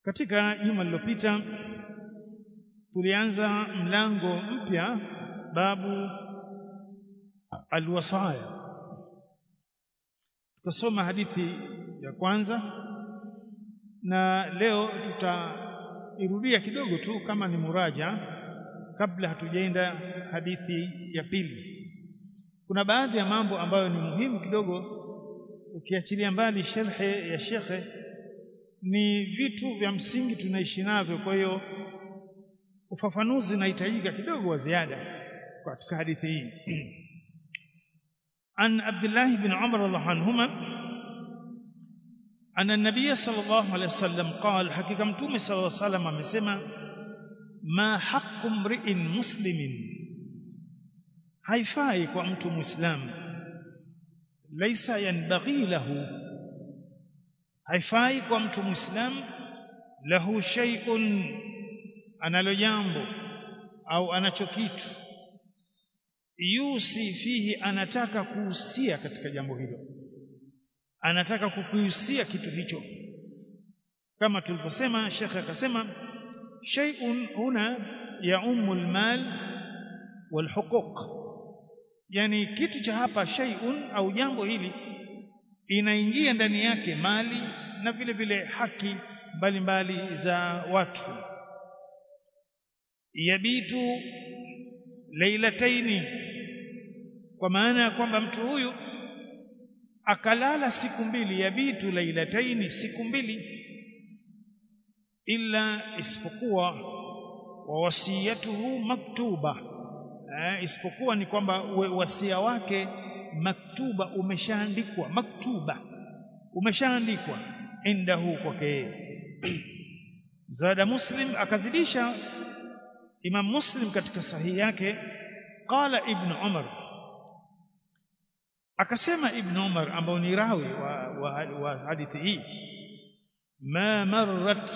katika juma lililopita tulianza mlango mpya babu alwasaya tukasoma hadithi ya kwanza na leo tutairudia kidogo tu kama ni muraja kabla hatujaenda hadithi ya pili kuna baadhi ya mambo ambayo ni muhimu kidogo ukiachilia mbali sharhe ya shekhe ni vitu vya msingi tunaishi navyo kwa hiyo ufafanuzi unahitajika kidogo wa ziada katika hadithi hii عن عبد الله بن عمر الله عنهما أن النبي صلى الله عليه وسلم قال حقيقة متوم صلى الله عليه وسلم amesema ما حق امرئ مسلم haifai kwa mtu muislamu laisa yanbaghi lahu haifai kwa mtu muislamu lahu shay'un analo jambo au anacho kitu yusi fihi anataka kuhusia katika jambo hilo anataka kukuhusia kitu hicho kama tulivyosema shekhe akasema shay'un huna yaumu almal walhuquq yani kitu cha hapa shay'un au jambo hili inaingia ndani yake mali na vile vile haki mbalimbali za watu yabitu lailataini kwa maana ya kwamba mtu huyu akalala siku mbili yabitu lailataini siku mbili illa isipokuwa wa wasiyatuhu maktuba eh, isipokuwa ni kwamba wasia wake maktuba umeshaandikwa maktuba umeshaandikwa indahu kwake yeye zada muslim akazidisha imam muslim katika sahihi yake qala ibn umar akasema ibn umar ambao ni rawi wa, wa, wa hadithi hii ma marrat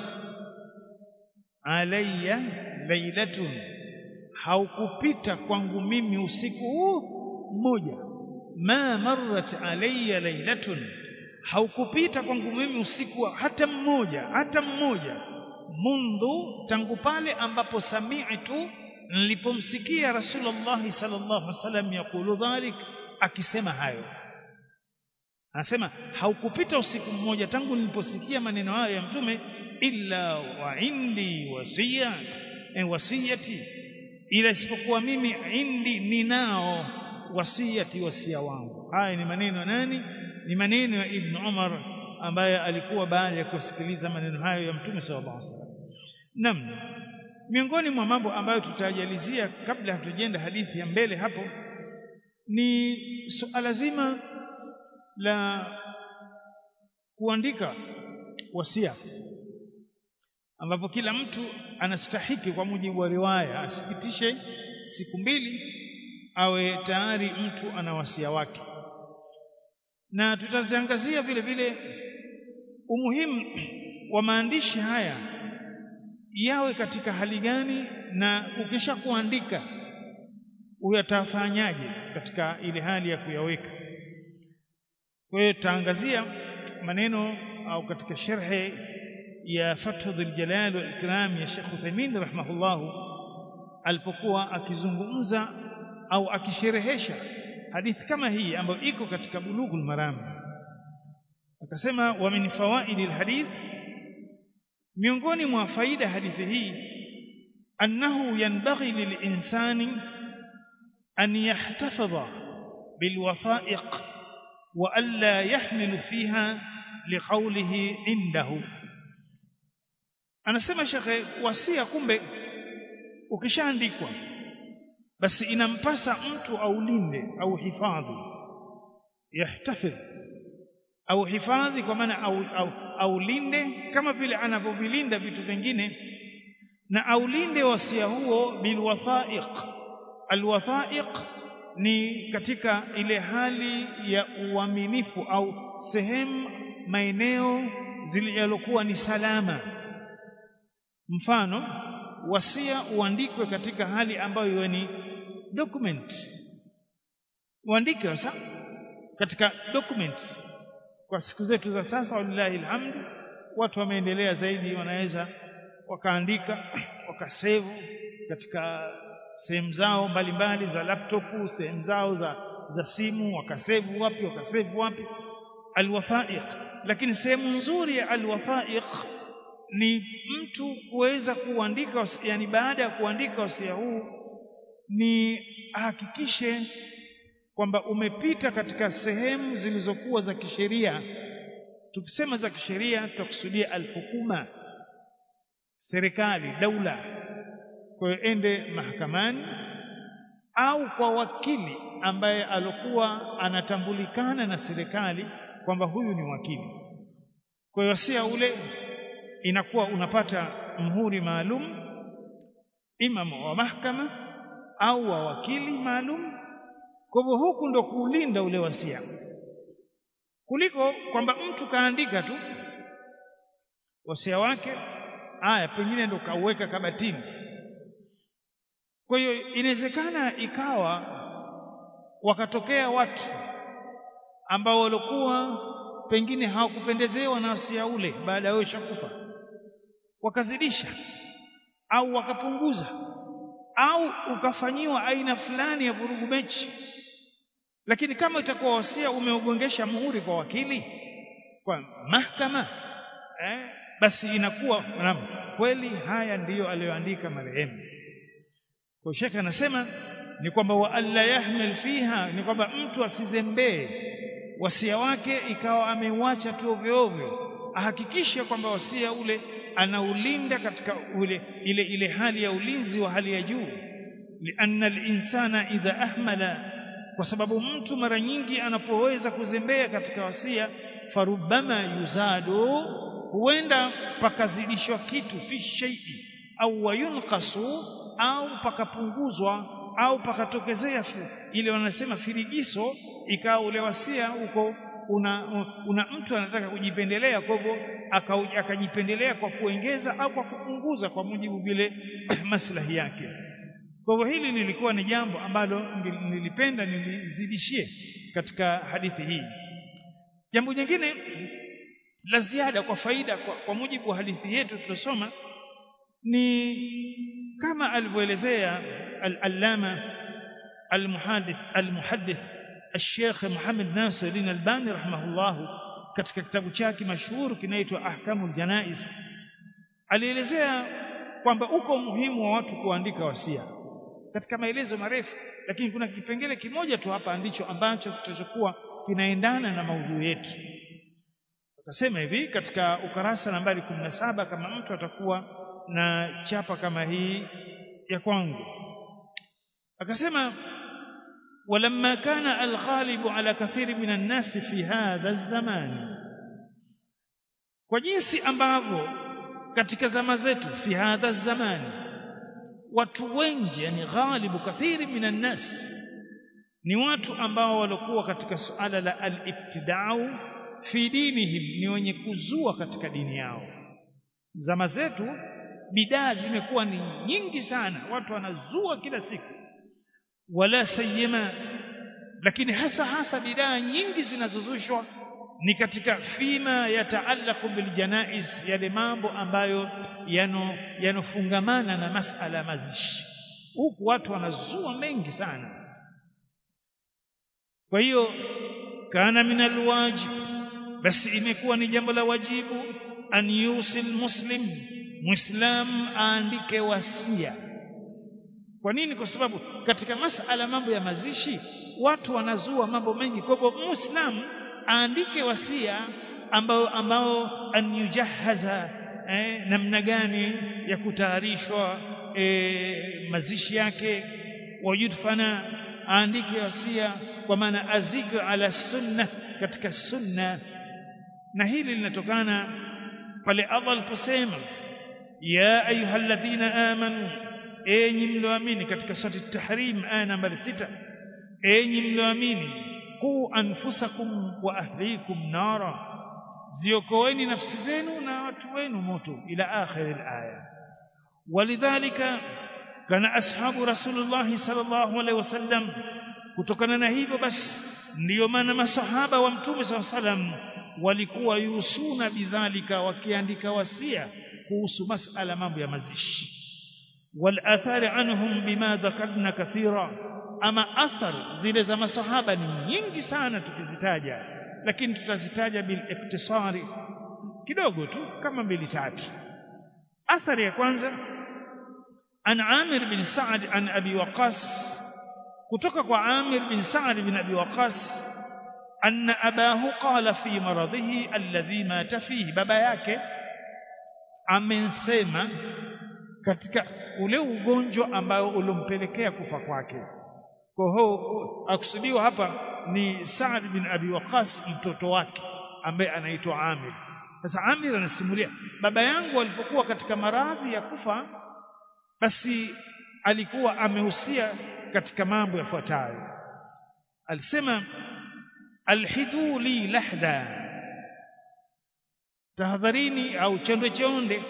alayya lailatun haukupita kwangu mimi usiku huu mmoja ma marrat alayya lailatun haukupita kwangu mimi usiku hata mmoja hata mmoja mundu tangu pale ambapo sami'tu nilipomsikia rasulullah sallallahu alaihi wasallam yakulu dhalik akisema hayo anasema haukupita usiku mmoja tangu niliposikia maneno hayo ya mtume illa wa indi wasiyat en wasiyati ila isipokuwa mimi indi ninao wasiyati wasia wangu haya ni maneno nani ni maneno ya ibn umar ambaye alikuwa baada ya kusikiliza maneno hayo ya mtume sallallahu alaihi wasallam nam miongoni mwa mambo ambayo tutajalizia kabla hatujenda hadithi ya mbele hapo ni suala zima la kuandika wasia ambapo kila mtu anastahiki kwa mujibu wa riwaya asipitishe siku mbili awe tayari mtu ana wasia wake na tutaziangazia vile vile umuhimu wa maandishi haya yawe katika hali gani na ukisha kuandika uyatafanyaje katika ile hali ya kuyaweka kwa hiyo tutaangazia maneno au katika sharhe ya Fathu Dhul Jalal wal Ikram ya Sheikh Uthaymeen rahimahullahu alipokuwa akizungumza au akisherehesha hadithi kama hii ambayo iko katika Bulughul Maram akasema wa min fawaidi alhadith miongoni mwa faida hadithi hii annahu yanbaghi lilinsani an yahtafadha bilwathaiq wa alla yahmilu fiha liqawlihi indahu anasema shekhe wasia kumbe ukishaandikwa basi inampasa mtu aulinde au hifadhi yahtafidh au hifadhi kwa maana au, au, aulinde kama vile anavyovilinda vitu vingine na aulinde wasia huo bilwathaiq alwathaiq ni katika ile hali ya uaminifu au sehemu maeneo zilizokuwa ni salama mfano wasia uandikwe katika hali ambayo ni document uandike sasa katika document kwa siku zetu za sasa wallahi alhamdu watu wameendelea zaidi wanaweza wakaandika wakasevu katika sehemu zao mbalimbali za laptop sehemu zao za, za simu wakasevu wapi wakasevu wapi alwafaiq lakini sehemu nzuri ya alwafaiq ni mtu kuweza kuandika yani baada ya kuandika wasia huu ni ahakikishe kwamba umepita katika sehemu zilizokuwa za kisheria tukisema za kisheria tutakusudia alhukuma serikali daula kwa hiyo ende mahakamani au kwa wakili ambaye alokuwa anatambulikana na serikali kwamba huyu ni wakili kwa hiyo wasia ule inakuwa unapata mhuri maalum imam wa mahakama au wa wakili maalum kwa hivyo huku ndo kuulinda ule wasia kuliko kwamba mtu kaandika tu wasia wake aya pengine ndo kauweka kabatini kwa hiyo inawezekana ikawa wakatokea watu ambao walikuwa pengine hawakupendezewa na wasia ule baada ya wewe shakufa wakazidisha au wakapunguza au ukafanyiwa aina fulani ya vurugu mechi lakini kama itakuwa wasia umeugongesha muhuri kwa wakili kwa mahakama eh, basi inakuwa naam kweli haya ndiyo aliyoandika marehemu kwa shekhe anasema ni kwamba wa alla yahmil fiha ni kwamba mtu asizembee wasia wake ikawa ameuacha tu ovyo ovyo ahakikishe kwamba wasia ule anaulinda katika ule ile ile hali ya ulinzi wa hali ya juu lianna al-insana idha ahmala kwa sababu mtu mara nyingi anapoweza kuzembea katika wasia farubama yuzadu huenda pakazidishwa kitu fi shay'i au wayunqasu au pakapunguzwa au pakatokezea ile wanasema firigiso ikawa ule wasia huko una, una mtu anataka kujipendelea kwa hivyo akajipendelea kwa kuongeza au kwa kupunguza kwa mujibu vile maslahi yake kwa hivyo hili lilikuwa ni jambo ambalo nilipenda nilizidishie katika hadithi hii jambo jingine la ziada kwa faida kwa, kwa mujibu wa hadithi yetu tulosoma ni kama alivyoelezea al-allama al-muhaddith al-muhaddith الشيخ محمد ناصر الألباني رحمه الله katika kitabu chake mashuhuri kinaitwa Ahkamul Janais alielezea kwamba uko umuhimu wa watu kuandika wasia katika maelezo marefu lakini kuna kipengele kimoja tu hapa ndicho ambacho kitachokuwa kinaendana na maudhui yetu akasema hivi katika ukarasa nambari 17 kama mtu atakuwa na chapa kama hii ya kwangu akasema ولما كان الغالب على كثير من الناس في هذا الزمان kwa jinsi ambavyo katika zama zetu fi hadha zamani watu wengi yani ghalibu kathiri minan nas ni watu ambao walikuwa katika suala la al-ibtida'u fi dinihim ni wenye kuzua katika dini yao zama zetu bidaa zimekuwa ni nyingi sana watu wanazua kila siku wala sayyima lakini hasa hasa bidaa nyingi zinazozushwa ni katika fima yataallaqu biljanaiz yale mambo ambayo yano yanofungamana na masala ya mazishi huku watu wanazua mengi sana kwa hiyo kana min alwajib basi imekuwa ni jambo la wajibu an yusil muslim muislam aandike wasia kwa nini kwa sababu katika masala mambo ya mazishi watu wanazua mambo mengi kwa hivyo muislam aandike wasia ambao ambao an yujahaza eh, namna gani ya kutayarishwa eh, mazishi yake wajudfana aandike wasia kwa maana azike ala sunna katika sunna na hili linatokana pale Allah aliposema ya ayyuhalladhina amanu enyi mlioamini katika sura at-tahrim aya nambari sita enyi mlioamini qu anfusakum wa ahlikum nara ziokoeni nafsi zenu na watu wenu moto ila akhir al-aya walidhalika kana ashabu rasulullah sallallahu alaihi wasallam kutokana na hivyo basi ndiyo maana masahaba wa mtume sallallahu alaihi wasallam walikuwa yusuna bidhalika wakiandika wasia kuhusu masala mambo ya mazishi wal athari anhum bima dhakarna kathira ama athar zile za masahaba ni nyingi sana tukizitaja lakini tutazitaja bil iktisari kidogo tu kama mbili tatu athari ya kwanza an Amir bin Sa'd an Abi Waqas kutoka kwa Amir bin Sa'd bin Abi Waqas anna abahu qala fi maradhihi alladhi mata fihi baba yake amensema katika ule ugonjwa ambao ulompelekea kufa kwake kwa hiyo akusudiwa hapa ni Saad bin Abi Waqas mtoto wake ambaye anaitwa Amir sasa Amir anasimulia baba yangu alipokuwa katika maradhi ya kufa basi alikuwa amehusia katika mambo yafuatayo alisema alhidhu li lahda tahadharini au chonde chonde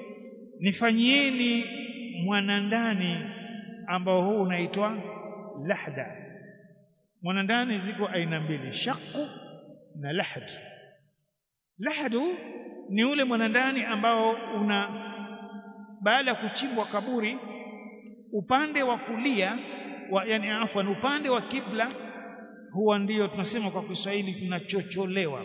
nifanyieni mwanandani ambao huu unaitwa lahda mwanandani ziko aina mbili shaqu na lahd lahdu ni ule mwanandani ambao una baada ya kuchimbwa kaburi upande wa kulia wa, yani afwan upande wa kibla huwa ndio tunasema kwa Kiswahili tunachocholewa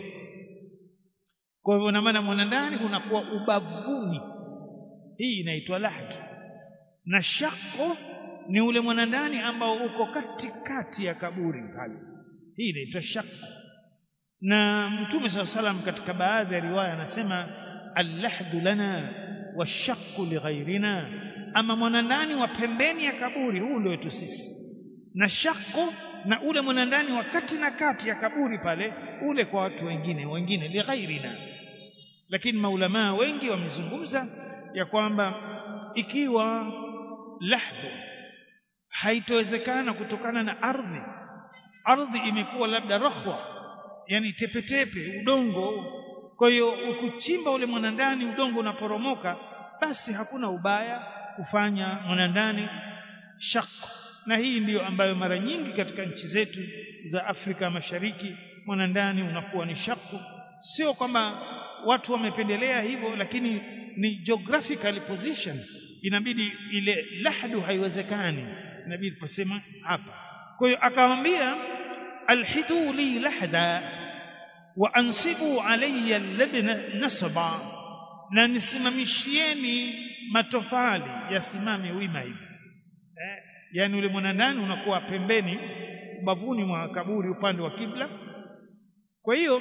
kwa hivyo na maana mwanandani unakuwa ubavuni hii inaitwa lahd na shaqo ni ule mwanandani ambao uko katikati ya kaburi pale hii inaitwa shaqo na mtume saa salam katika baadhi ya riwaya anasema allahdu lana washaqqu lighairina ama mwanandani wa pembeni ya kaburi huu ndio wetu sisi na shaqu na ule mwanandani wa kati na kati ya kaburi pale ule kwa watu wengine wengine lighairina lakini maulamaa wengi wamezungumza ya kwamba ikiwa lahdhu haitowezekana kutokana na ardhi ardhi imekuwa labda rahwa yani tepetepe udongo kwa hiyo ukuchimba ule mwanandani udongo unaporomoka basi hakuna ubaya kufanya mwanandani shaq na hii ndiyo ambayo mara nyingi katika nchi zetu za Afrika Mashariki mwanandani unakuwa ni shaku sio kwamba watu wamependelea hivyo lakini ni geographical position inabidi ile lahdu haiwezekani inabidi tusema hapa kwa hiyo akamwambia alhidu li lahda wa ansibu alayya labna nasba na nisimamishieni matofali yasimame wima hivi eh, yani ule mwanandani unakuwa pembeni ubavuni mwa kaburi upande wa kibla kwa hiyo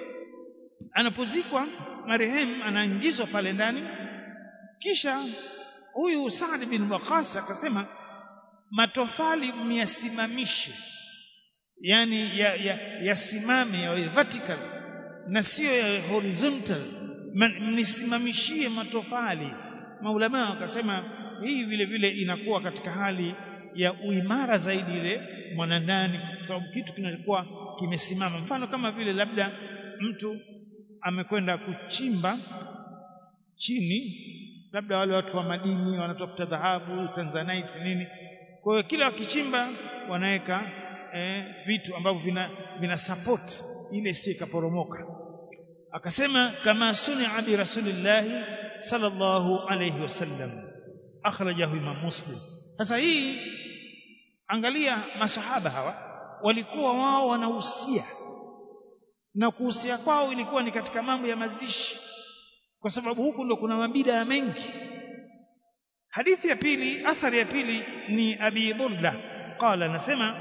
anapozikwa marehemu anaingizwa pale ndani kisha huyu Saad bin Waqas akasema matofali myasimamishe yani yasimame ya, ya, ya vertical na sio ya horizontal mnisimamishie matofali maulama wakasema hii vile vile inakuwa katika hali ya uimara zaidi ile mwanandani kwa sababu kitu kinakuwa kimesimama mfano kama vile labda mtu amekwenda kuchimba chini labda wale watu wa madini wanatafuta dhahabu tanzanite nini kwa hiyo kila wakichimba wanaweka eh, vitu ambavyo vina, vina support ile si ikaporomoka akasema kama sunia bi rasulillahi sallallahu alayhi wasallam akhrajahu imam muslim sasa hii angalia masahaba hawa walikuwa wao wanahusia na kuhusia kwao ilikuwa ni katika mambo ya mazishi kwa sababu huku ndo kuna mabida mengi hadithi ya pili athari ya pili ni abi burda qala nasema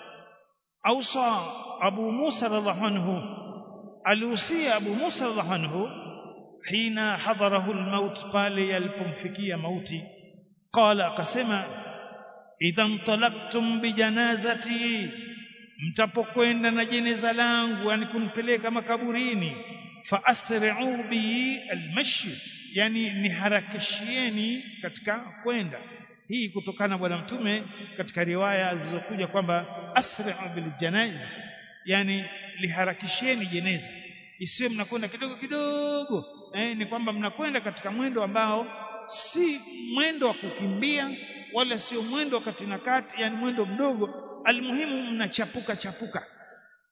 ausa abu musa radhiallahu anhu alihusia abu musa radhiallahu anhu hina hadharahu almaut pale yalipomfikia mauti qala akasema idha ntalaktum bijanazati mtapokwenda na jeneza langu yani kunipeleka makaburini fa asri'u bi almashi yani niharakishieni katika kwenda hii kutokana bwana mtume katika riwaya zilizokuja kwamba asri'u bil janaiz yani liharakisheni jeneza isiwe mnakwenda kidogo kidogo eh, ni kwamba mnakwenda katika mwendo ambao si mwendo wa kukimbia wala sio mwendo wa kati na kati yani mwendo mdogo almuhimu mnachapuka chapuka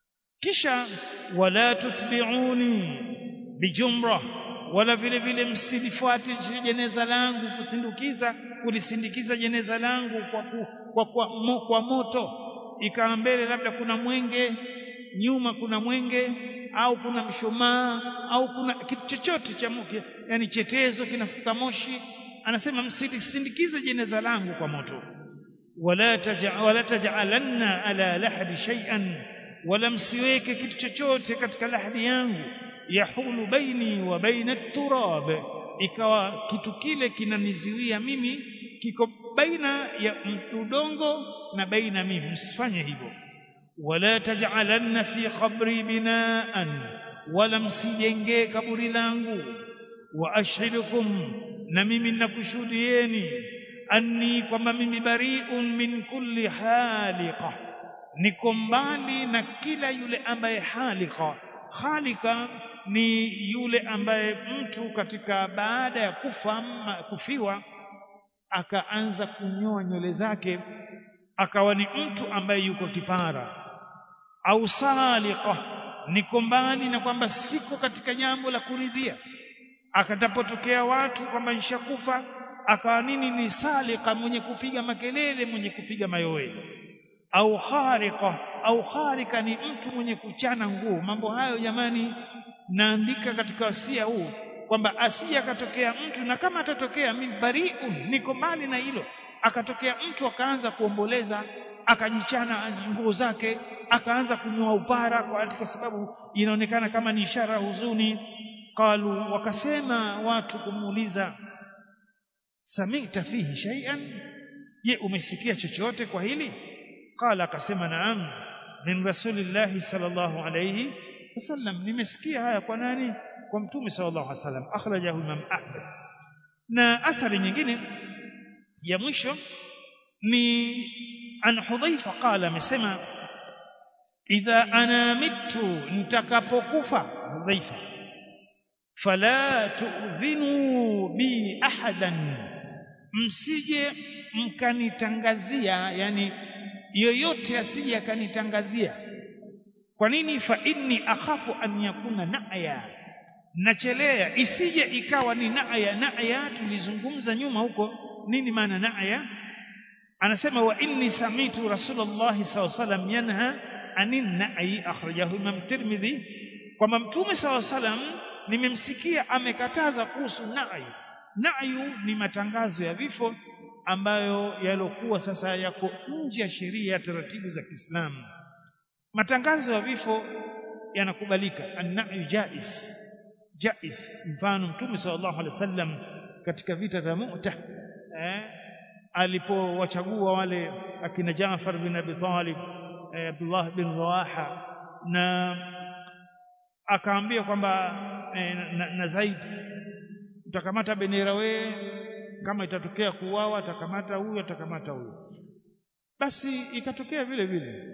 kisha wala tutbi'uni bijumra wala vile vile msilifuate jeneza langu kusindikiza kulisindikiza jeneza langu kwa, ku, kwa, kwa, mo, kwa moto ikawa mbele labda kuna mwenge nyuma kuna mwenge au kuna mshumaa au kuna kitu chochote cha moke yani chetezo kinafuka moshi anasema msilisindikize jeneza langu kwa moto wala taj'a wala taj'alanna ala lahdi shay'an wala msiweke kitu chochote katika lahdi yangu yahulu baini wa baina turab ikawa kitu kile kinaniziwia mimi kiko baina ya udongo na baina mimi msifanye hivyo wala taj'alanna fi qabri binaan wala msijengee kaburi langu wa ashhidukum na mimi ninakushuhudieni anni kwamba mimi bari'un min kulli haliqa niko mbali na kila yule ambaye halika halika ni yule ambaye mtu katika baada ya kufa ama kufiwa akaanza kunyoa nywele zake akawa ni mtu ambaye yuko kipara au salika niko mbali na kwamba siko katika jambo la kuridhia akatapotokea watu kwamba nishakufa akawa nini ni salika mwenye kupiga makelele mwenye kupiga mayowe au khariqa au kharika ni mtu mwenye kuchana nguo mambo hayo jamani naandika katika wasia huu kwamba asije akatokea mtu na kama atatokea mimi bariun niko mbali na hilo akatokea mtu akaanza kuomboleza akajichana nguo zake akaanza kunyoa upara kwa, kwa sababu inaonekana kama ni ishara ya huzuni qalu wakasema watu kumuuliza samita fihi shay'an je umesikia chochote kwa hili qala akasema naam min rasulillahi sallallahu alayhi wasallam nimesikia haya kwa nani kwa mtume sallallahu alayhi wasallam akhrajahu imam ahmad na athari nyingine ya mwisho ni an hudhaifa qala amesema idha ana mitu nitakapokufa hudhaifa fala tu'dhinu bi ahadan msije mkanitangazia yani yoyote asije akanitangazia kwa nini fa inni akhafu an yakuna na'ya nachelea isije ikawa ni na'ya na'ya tulizungumza nyuma huko nini maana na'ya anasema wa inni samitu rasulullah sallallahu alaihi wasallam yanha anin na'i akhrajahu imam tirmidhi kwamba mtume sallallahu alaihi wasallam nimemsikia amekataza kuhusu na'i na'yu ni matangazo ya vifo ambayo yalokuwa sasa yako nje ya sheria ya taratibu za Kiislamu matangazo ya vifo yanakubalika an-na'yu jais jais mfano mtume sallallahu alaihi wasallam katika vita vya Mu'tah eh, alipowachagua wale akina Jaafar bin Abi Talib eh, Abdullah bin Rawaha na akaambia kwamba eh, na, na Zaid utakamata bendera wewe kama itatokea kuuawa atakamata huyu atakamata huyu basi ikatokea vile vile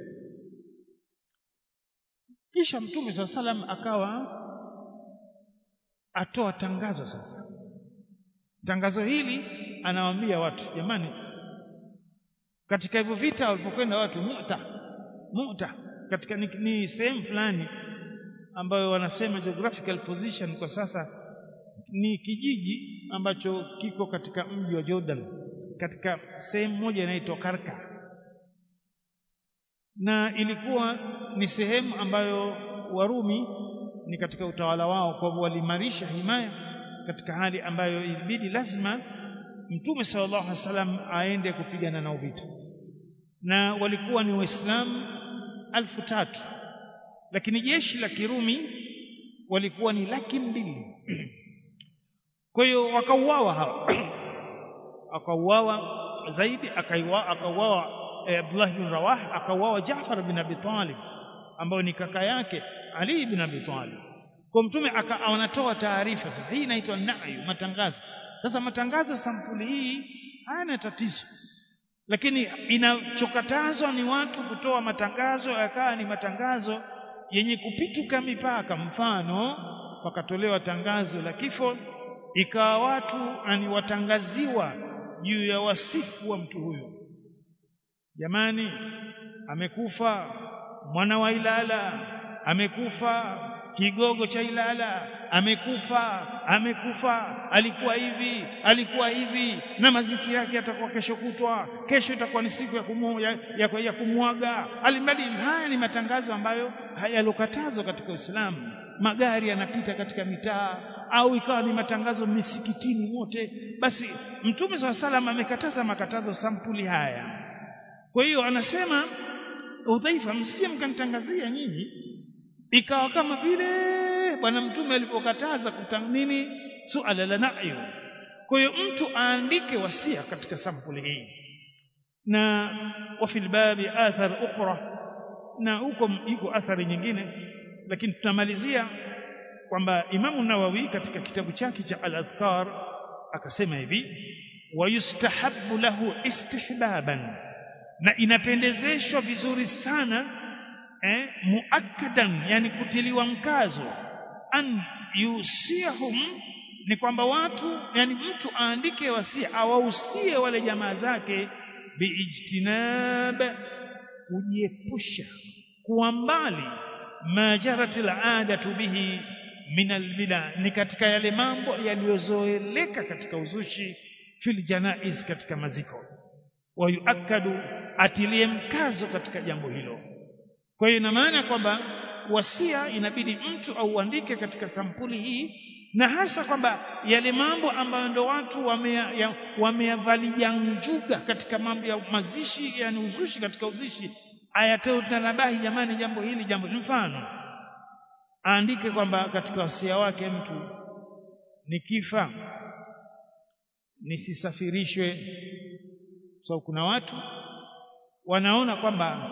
kisha mtume saa salam akawa atoa tangazo sasa tangazo hili anawaambia watu jamani katika hivyo vita walipokwenda watu muta muta katika ni, ni sehemu fulani ambayo wanasema geographical position kwa sasa ni kijiji ambacho kiko katika mji wa Jordan katika sehemu moja inaitwa Karka na ilikuwa ni sehemu ambayo Warumi ni katika utawala wao kwa hivyo walimarisha himaya katika hali ambayo ilibidi lazima Mtume sallallahu alaihi wasallam aende kupigana nao vita na walikuwa ni waislamu alfu tatu lakini jeshi la Kirumi walikuwa ni laki mbili kwa hiyo wakauawa hao akauawa zaidi akauawa eh, Abdullah bin Rawah akauawa Jaafar bin Abi Talib ambao ni kaka yake Ali bin Abi Talib kwa mtume anatoa taarifa sasa hii inaitwa nayu matangazo sasa matangazo sampuli hii hayana tatizo lakini inachokatazwa ni watu kutoa matangazo yakawa ni matangazo yenye kupituka mipaka mfano pakatolewa tangazo la kifo ikawa watu ani watangaziwa juu ya wasifu wa mtu huyo jamani amekufa mwana wa Ilala amekufa kigogo cha Ilala amekufa amekufa alikuwa hivi alikuwa hivi na maziki yake yatakuwa kesho kutwa kesho itakuwa ni siku ya kumu, ya, ya, ya kumwaga alimradi haya ni matangazo ambayo hayalokatazwa katika Uislamu magari yanapita katika mitaa au ikawa ni matangazo misikitini mote basi mtume swalla salam amekataza makatazo sampuli haya kwa hiyo anasema udhaifa msije mkanitangazia nyinyi ikawa kama vile bwana mtume alipokataza nini suala la na'yu kwa hiyo mtu aandike wasia katika sampuli hii na wa fil babi athar ukhra na huko iko athari nyingine lakini tunamalizia kwamba Imamu Nawawi katika kitabu chake cha Al-Adhkar akasema hivi wayustahabbu lahu istihbaban na inapendezeshwa vizuri sana eh, muakkadan yani kutiliwa mkazo an yusihum ni kwamba watu yani mtu aandike wasia awahusie wale jamaa zake biijtinab kujiepusha kuwa mbali ma jaratil adatu bihi min albida ni katika yale mambo yaliyozoeleka katika uzushi fil janaiz katika maziko wayuakadu atilie mkazo katika jambo hilo kwa hiyo ina maana kwamba wasia inabidi mtu auandike katika sampuli hii na hasa kwamba yale mambo ambayo ndo watu wameyavalia njuga katika mambo ya mazishi yani uzushi katika uzishi ayatoe tanabahi jamani jambo hili jambo mfano aandike kwamba katika wasia wake mtu nikifa nisisafirishwe so kuna watu wanaona kwamba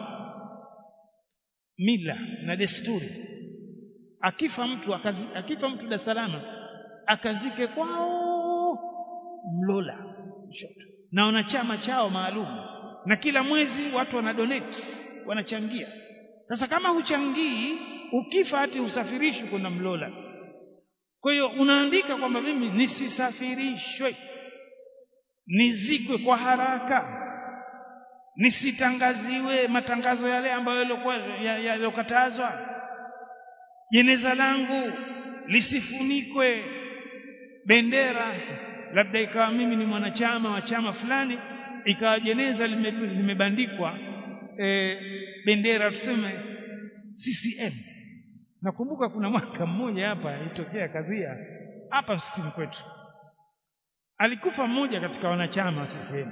mila na desturi akifa mtu akazi, akifa mtu Dar es Salaam akazike kwao Mlola Nshoto na wana chama chao maalum na kila mwezi watu wana donate wanachangia sasa kama huchangii ukifa hati usafirishwi kwenda Mlola kwa hiyo unaandika kwamba mimi nisisafirishwe nizikwe kwa haraka nisitangaziwe matangazo yale ambayo yalikuwa yaliyokatazwa jeneza langu lisifunikwe bendera labda ikawa mimi ni mwanachama wa chama fulani ikawa jeneza limebandikwa e, bendera tuseme CCM nakumbuka kuna mwaka mmoja hapa ilitokea kadhia hapa msikitini kwetu alikufa mmoja katika wanachama wa CCM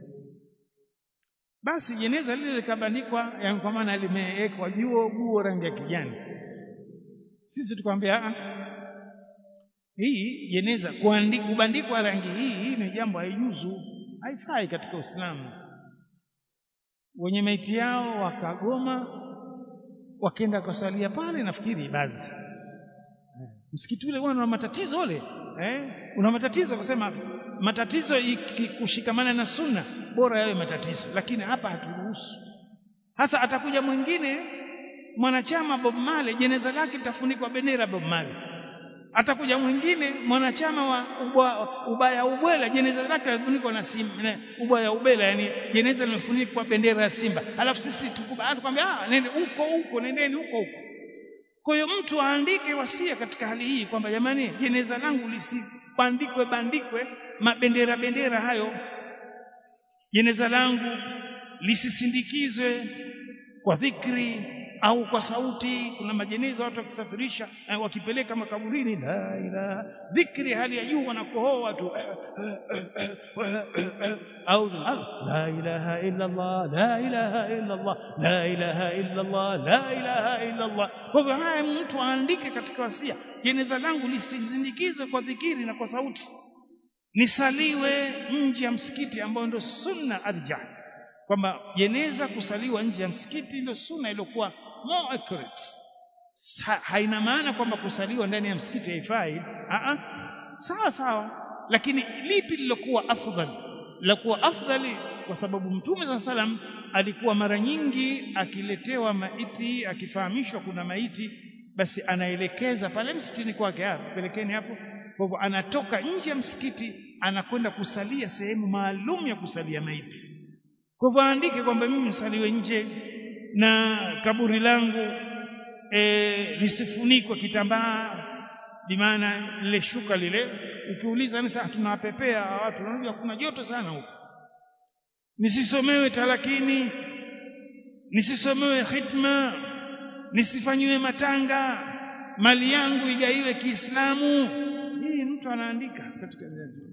basi jeneza lile likabandikwa yani kwa maana limewekwa juu guo rangi ya kijani sisi tukamwambia hii jeneza kubandikwa rangi hii hii ni jambo haijuzu haifai katika Uislamu wenye maiti yao wakagoma wakaenda kusalia pale nafikiri ibadhi msikiti ule una matatizo ule eh una matatizo kusema matatizo kushikamana na sunna bora yawe matatizo lakini hapa haturuhusu hasa atakuja mwingine mwanachama Bob Marley jeneza lake litafunikwa bendera Bob Marley atakuja mwingine mwanachama wa ubwa, ubaya ubwela jeneza lake limefunikwa na simba ubaya ubela yani jeneza limefunikwa bendera ya simba alafu sisi tukubali kwamba ah nende huko huko nendeni huko huko kwa hiyo mtu aandike wasia katika hali hii kwamba jamani jeneza langu lisibandikwe bandikwe mabendera bendera hayo jeneza langu lisisindikizwe kwa dhikri au kwa sauti kuna majeneza watu wakisafirisha eh, wakipeleka makaburini la ilaha dhikri hali ya juu wanakohoa tu eh, eh, eh, eh, eh, au la ilaha illa Allah la ilaha illa Allah la ilaha illa Allah la ilaha illa Allah kwa hivyo haya mtu aandike katika wasia jeneza langu lisizindikizwe kwa dhikiri na kwa sauti nisaliwe nje ya msikiti ambayo ndio sunna arjah kwamba jeneza kusaliwa nje ya msikiti ndio sunna iliyokuwa more accurate ha, haina maana kwamba kusaliwa ndani ya msikiti haifai a sawa sawa lakini lipi lilokuwa afdal lakuwa afdali kwa sababu mtume za salam alikuwa mara nyingi akiletewa maiti akifahamishwa kuna maiti basi anaelekeza pale msikitini kwake pelekeni hapo kwa hivyo anatoka nje ya msikiti anakwenda kusalia sehemu maalum ya kusalia maiti kwa hivyo aandike kwamba mimi nisaliwe nje na kaburi langu e, lisifunikwe kitambaa bimaana lile shuka lile ukiuliza ni sasa tunawapepea watu unajua kuna joto sana huko nisisomewe talakini nisisomewe khitma nisifanyiwe matanga mali yangu igaiwe Kiislamu hii mtu anaandika katika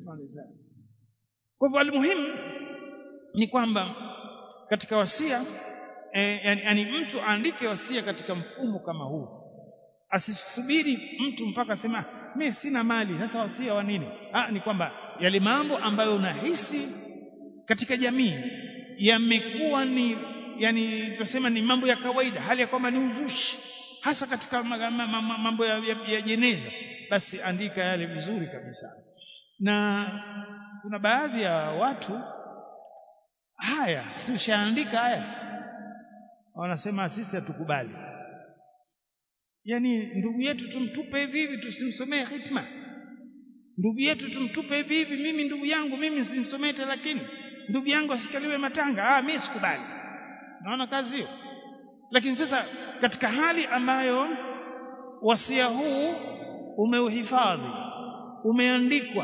kwa hivyo almuhimu ni kwamba katika wasia eh, yani, yani mtu aandike wasia katika mfumo kama huu asisubiri mtu mpaka sema mimi sina mali sasa wasia wa nini ah ni kwamba yale mambo ambayo unahisi katika jamii yamekuwa ni yani tunasema ni mambo ya kawaida hali ya kwamba ni uzushi hasa katika mambo ya, ya, ya jeneza basi andika yale vizuri kabisa na kuna baadhi ya watu haya si ushaandika haya wanasema sisi hatukubali yani ndugu yetu tumtupe hivi hivi tusimsomee hitma ndugu yetu tumtupe hivi hivi mimi ndugu yangu mimi simsomee lakini ndugu yangu asikaliwe matanga ah mimi sikubali naona kazi hiyo lakini sasa katika hali ambayo wasia huu umeuhifadhi umeandikwa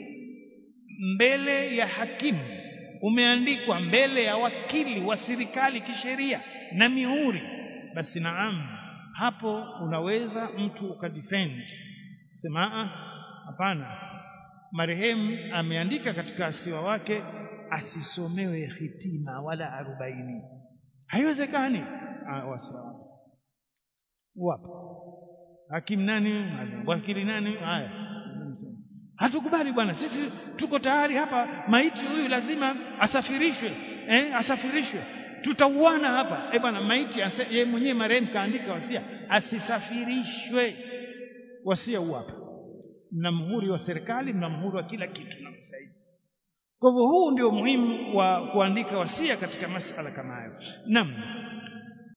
mbele ya hakimu umeandikwa mbele ya wakili wa serikali kisheria na mihuri basi naam hapo unaweza mtu ukadefend sema hapana marehemu ameandika katika asiwa wake asisomewe hitima wala arobaini haiwezekani wasawa wapo hakimu nani wakili nani haya hatukubali bwana sisi tuko tayari hapa maiti huyu lazima asafirishwe eh, asafirishwe tutauana hapa eh bwana maiti yeye mwenyewe marehemu kaandika wasia asisafirishwe wasia huu hapa mna mhuri wa serikali mna mhuri wa kila kitu na msaidi kwa hivyo huu ndio muhimu wa kuandika wasia katika masala kama hayo naam